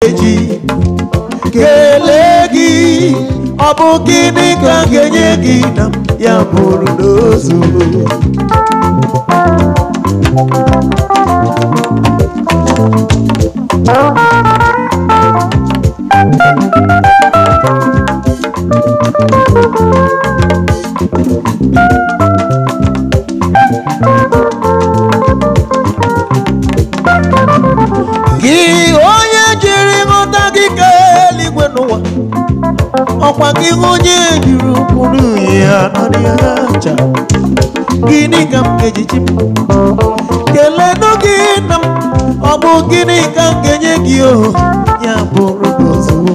eji kelee gị ọ bụ gịnị ka m ga-enye gị na ya bụrụ n'ozu gị onye jiri nghọta gị ka eluigwe n'ụwa ọkwa gị onye jiri ụkpụrụ ya nọrọ ya aja gịnị ka m ga-ejichi m kelenụ gị na m ọ bụ gịnị ka m ga-enye gị o ya bụrụ gị ozugbo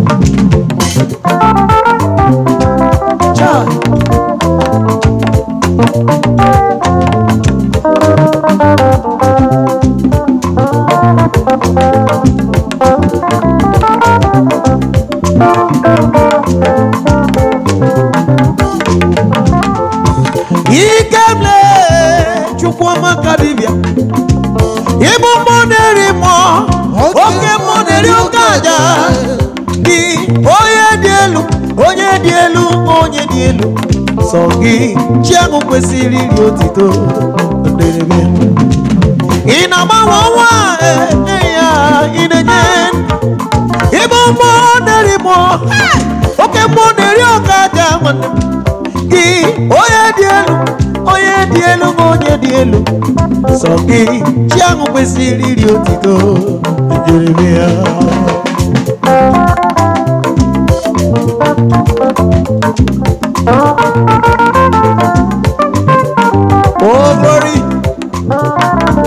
Chai. ikemle chukwuma ka dibịa ịbụ mmụọ na-eri mmụọ oke mmụọ na-eri oke aja gị onye dị elu onye dị elu onye dị elu sọ gị chi ahụ kwesịrị iri otito nderebe ị na-agbanwe ọnwa enye ya ị na-enye ịbụ mmụọ na-eri mmụọ oke mmụọ na-eri oke aja nwanne m gị onye dị elu onye dị elu ma onye dị elu sọ gị chi ahụ kwesịrị iri otito Jeremia Oh glory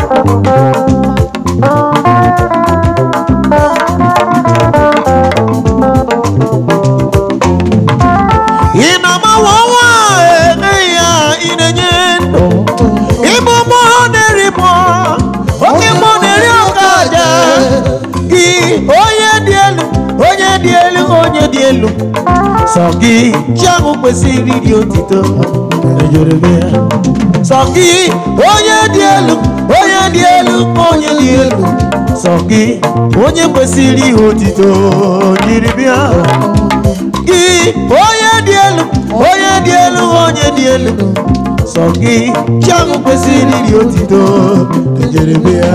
ị na-agbanwe ọnwa enye ya ị na-enye ndụ ịbụ mmụọ na-eri mmụọ oke mmụọ na-eri oke aja gị onye dị elu onye dị elu onye dị elu sọ gị chi ahụ kwesịrị iri otito Jeremia. sọ gị onye dị elu onye dị elu onye dị elu sọ gị onye kwesịrị ihe otito jiri bịa gị onye dị elu onye dị elu onye dị elu sọ gị chi ahụ kwesịrị iri otito Jeremia.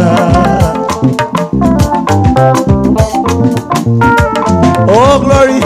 Oh glory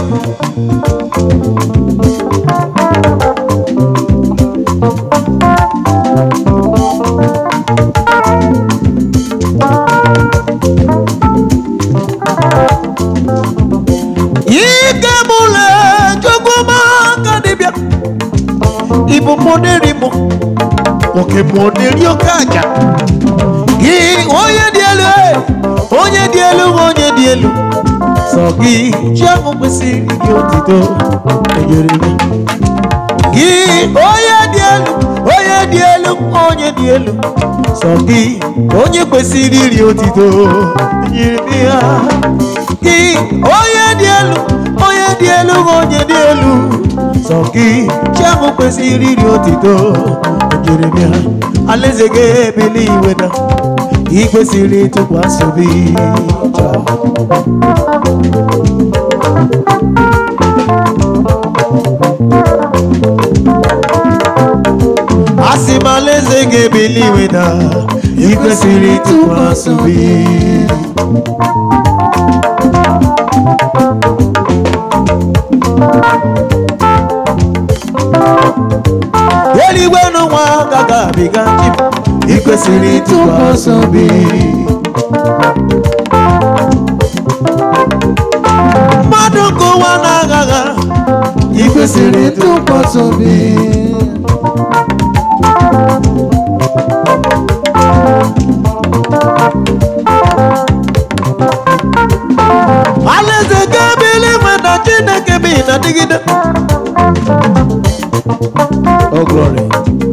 ike mụle chukwuma ka dịbịa ịbụ mmụọ na-eri mụ oke mmụọ na-eri oke aja gị onye dị elu e, onye dị elu onye dị elu sọ gị chi ahụ kwesịrị gị otito enyere gị gị onye dị elu onye dị elu onye dị elu sọ gị onye kwesịrị iri otito nyere m ya gị onye dị elu onye dị elu onye dị elu sọ gị chi ahụ kwesịrị iri otito nyere m ya alaeze gị ebili iwe na ị kwesịrị ịtụkwasị obi asị m alaeze gị ebili iwe na ị kwesịrị ịtụkwasị obi eluigwe n'ụwa agaghị abịga chip ị kwesịrị ịtụkwasị obi mmadụ nke ụwa na-agagha ị kwesịrị ịtụkwasị obi alaeze ga-ebili nwe na chineke bi na dịgide Oh glory.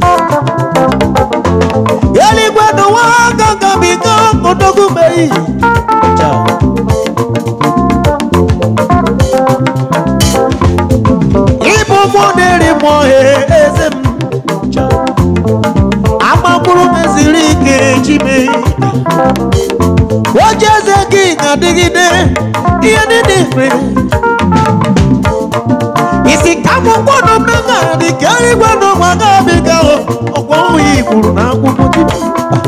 eluigwe n'ụwa gagabiga odogwu meyi ịbụ mmụọ na-eri mmụọ he eze m agbagburu meziri ike chime oche eze gị na-adịgide eluigwe n'ụwa ga-abịga ọkwa ọnwụ ya kwuru na akwụkwọ Chukwu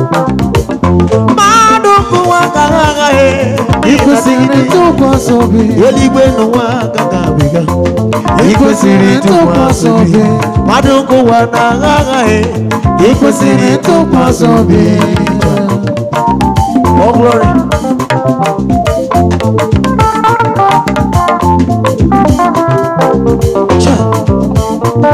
mmadụ nkụwa ka ha aghaghị ị kwesịrị ntụkwasị obi eluigwe n'ụwa agaghị abịga ị kwesịrị ntụkwasị obi mmadụ nkụwa na ha aghaghị ị kwesịrị ntụkwasị obi Oh, glory. Cha.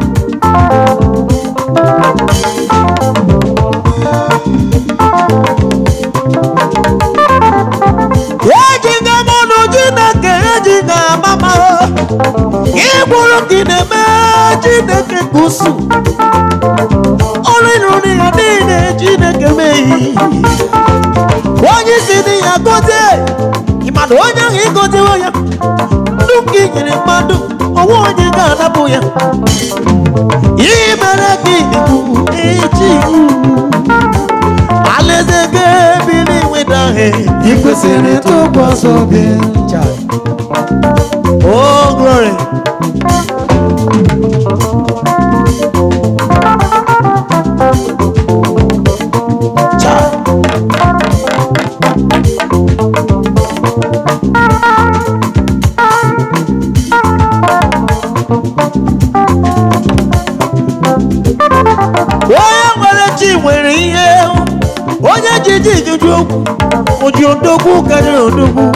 ejiga m ọnụ Chineke ejiga amama ịgbụrụ gị na-eme Chineke ka usu ọrụ ịrụrụ ya niile Chineke meghị onye isi dị ya gozie ịmadụ onye ahụ ịgoziwo ya ndụ nke i nyere mmadụ onwe onye ga-anapụ ya ihe mere ka ibu echi alaeze ga-ebili nweta he ị kwesịrị ntụkwasị obi oh glory Child. onye nwere chi nwere ihe onye ji ji juju okwu oji odogwu karịrị odogwu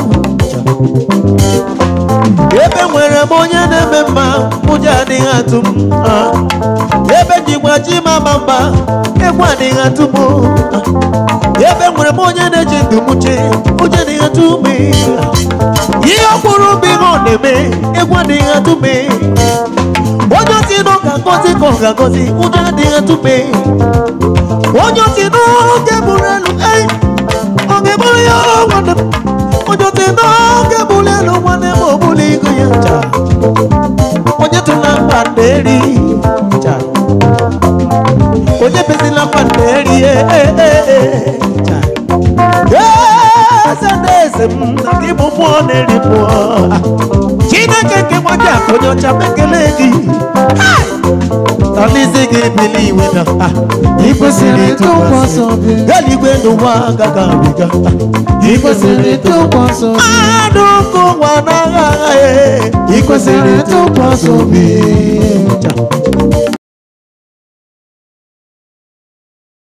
ebe nwere m onye na-eme mma ụjọ adịghị atụ m ah. ebe jikwa chi mama mma egwu adịghị atụ m ah. ebe nwere m onye na-eji ndụ m chee ụjọ adịghị atụ m ah. ihe ọkpụrụ bụ ihe ọ na-eme egwu adịghị atụ m onye osi n'ụka ngozi ka ọ ga-agọzi ụjọ adịghị atụ m onye osi n'oge bụrụ elu ei ọ ga-eburu ya nwanne m onye osi n'oge bụrụ elu nwanne m ọbụla ego ya cha onye tụla mkpa na-eri cha onye bezila mkpa na-eri eh, eh, eh, eh, cha eze na eze m na gị bụ mmụọ na-eri mmụọ chineke nke nwaji akụ onye ọcha mekele gị talizi gị bili iwe na ah, ị kwesịrị ntụkwasị obi eluigwe n'ụwa agaghị abịga ị kwesịrị ntụkwasị obi mmadụ nke ụwa na-agha agha ị kwesịrị ntụkwasị obi